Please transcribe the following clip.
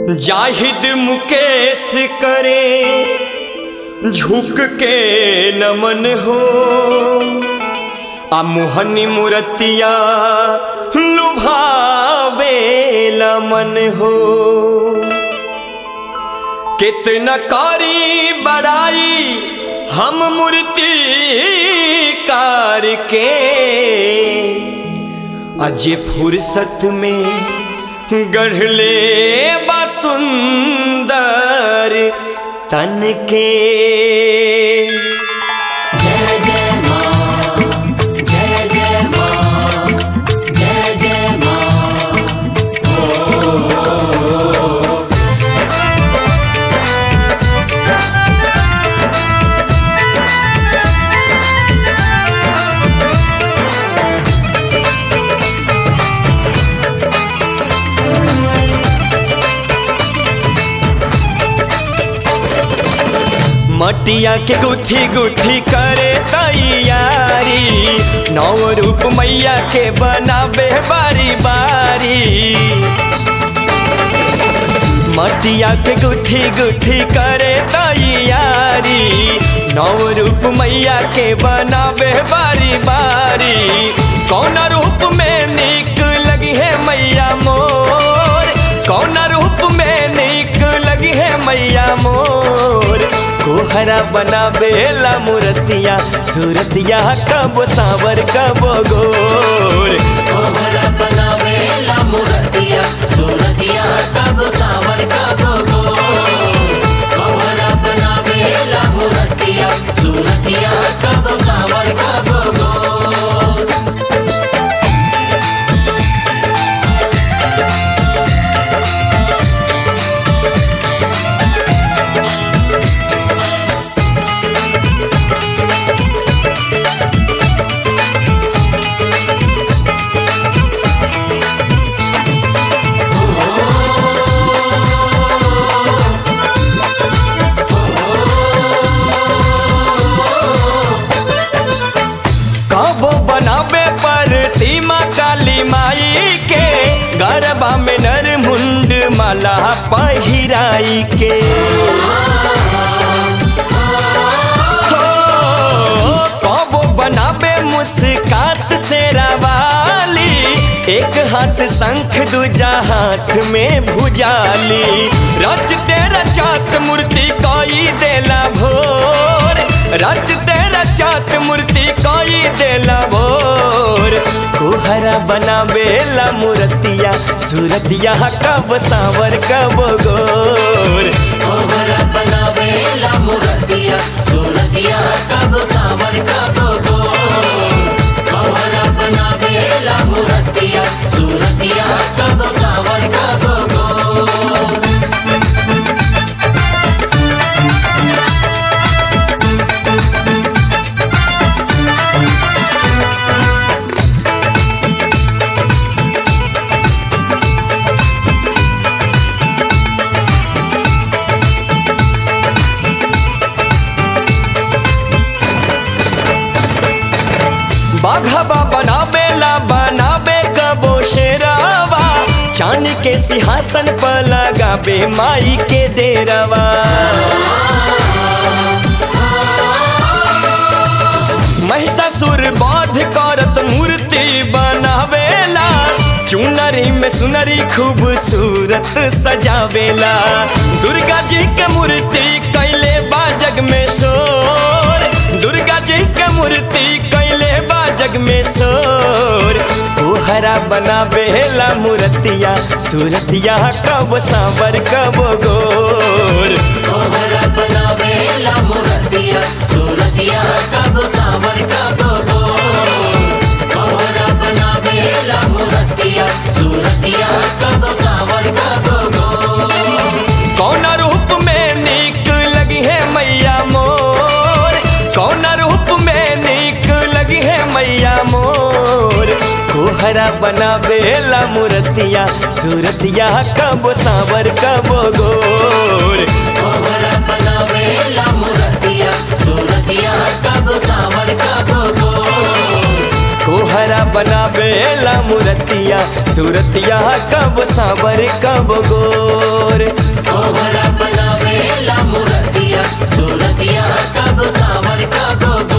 जाहिद मुकेश करे झुक के नमन हो आ मोहनी मूर्तिया लुभावे मन हो कितना कारी बड़ाई हम मूर्ति कार के अजे फुर्सत में गढ़ले बसुंदर तन के जय जय माँ जय जय माँ जय जय माँ मटिया के गुथी गुथी करे तैयारी नौ रूप मैया के बनाबे बारी बारी मटिया के गुथी गुथी करे तैयारी नौ रूप मैया के बनाबे बारी बारी कौन रूप में निक लगी है मैया मोर कौन रूप में निक लगी है मैया मोर कोहरा बनाबेला मूर्तिया सूरतिया कब सावर कब गोर कोहरा बनावेला मूर्तिया सूरतिया कब सावर कब गो कोहरा बनावेला मूर्तिया सूरतिया कब सावर कब गो कबो बनाबे पर तीमा काली माई के गरबा में नर मुंड माला पहिराई के हो, कबो बनाबे मुस्कात से रवाली एक हाथ शंख दूजा हाथ में भुजाली रच तेरा चात मूर्ति कोई देला भोर रच तेरा चात मूर्ति कोई देला भोर कोहरा बनाबेला मूर्तिया सूरतिया कब सावर कब गोर कोहरा बनावेला मूर्तिया सूरतिया कब सावर कब गो कोहरा बनावेला मूर्तिया सूरतिया कब सावर कब गो बाघबा बनाबेला बनाबे कबो शेरावा चांद के सिंहासन पर लगाबे माई के डेरावा महिषासुर बाध करत मूर्ति बनावेला चुनरी में सुनरी खूबसूरत सजावेला दुर्गा जी के मूर्ति कैले बा जग में शोर दुर्गा जी के मूर्ति कैले बा जग में शोर कोहरा बनावेला मूर्तिया सूरतिया कब सांवर कब गोर कोहरा बनावेला मूर्तिया सूरतिया कब सावर कब गो कोहरा बनावेला मूर्तिया सूरतिया कब सावर कब गो कौन रूप में निक लगी है मैया मोर कौन रूप में निक लगी है मैया मोर कोहरा बनावेला मूर्तिया सूरतिया कब सावर कब गोर कोहरा बनावेला मूर्तिया सूरतिया कब सावर कब गो कोहरा बनावेला मूर्तिया सूरतिया कब सावर कब गोर तोहरा बनावेला मुरतिया सूरतिया कब सावर कब गो